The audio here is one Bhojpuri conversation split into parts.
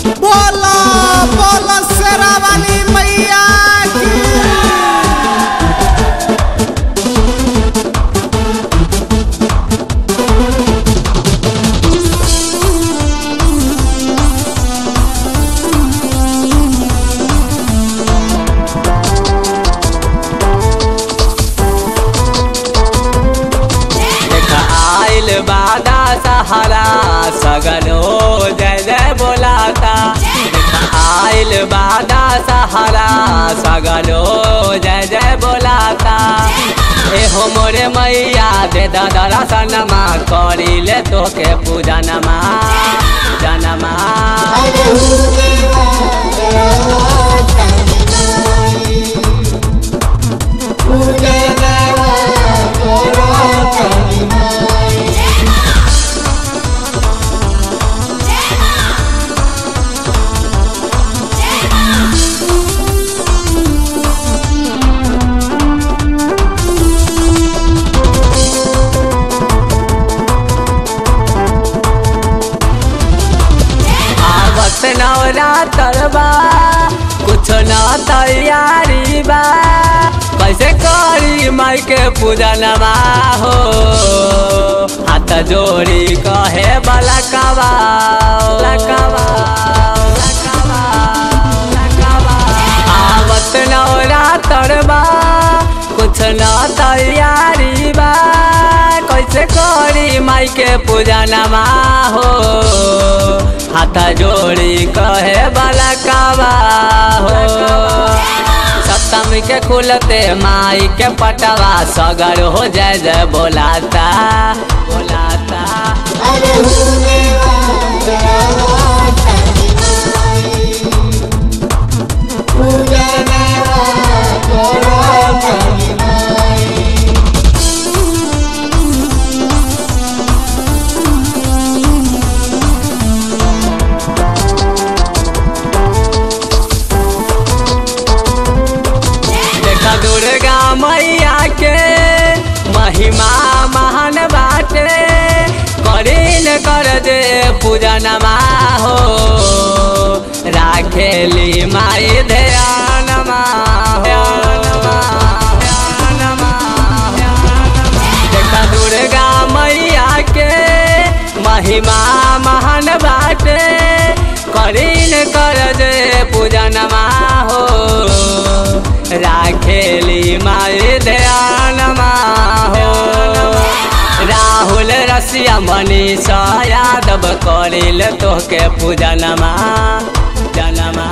बोला बोला शेरा वाली मैया की देखा आइल बादा सहारा सगनो जय जय बोलाता देखा आइल बादा सहारा सगनो जय जय बोलाता एहो मोरे मैया दे दादा सनमा करिले तोके पूजा नमा जनमा आवत नवरात्र बा कुछ न तैयारी बा कैसे करी माई के पूजा नमा हो हाथ जोड़ी कहे बला कबा आवत नवरात्र बा कुछ न तैयारी बा कैसे करी माई के पूजा नमा हो हाथ जोड़ी कहे बला काबा हो सप्तमी के खुलते माई के पटवा सगर हो जय जय बोलाता बोलाता देखा दुर्गा मैया के महिमा महान बाटे करीन कर दे पूजा नमा हो राखेली माई ध्यानमा देखा दुर्गा मैया के महिमा महान बाटे करीन कर दे पूजा नमा हो राखेली माई ध्यानमा हो राहुल रसिया मनीष यादव करिल तोहके पूजा नमा जनमा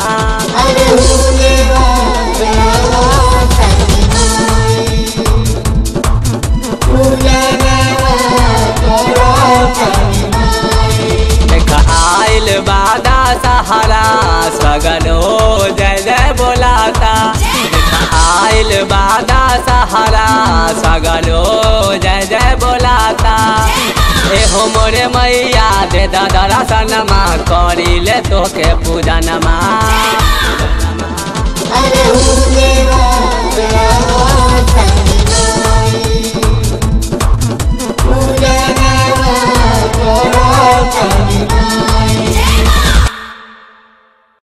देख आइल बादा सहारा सगनो जय जय बोलाता देख आइल बादा सहारा सगनो जय जय बोलाता एहो मोरे मैया दे दादा सनमा करिले तोके पूजा नमा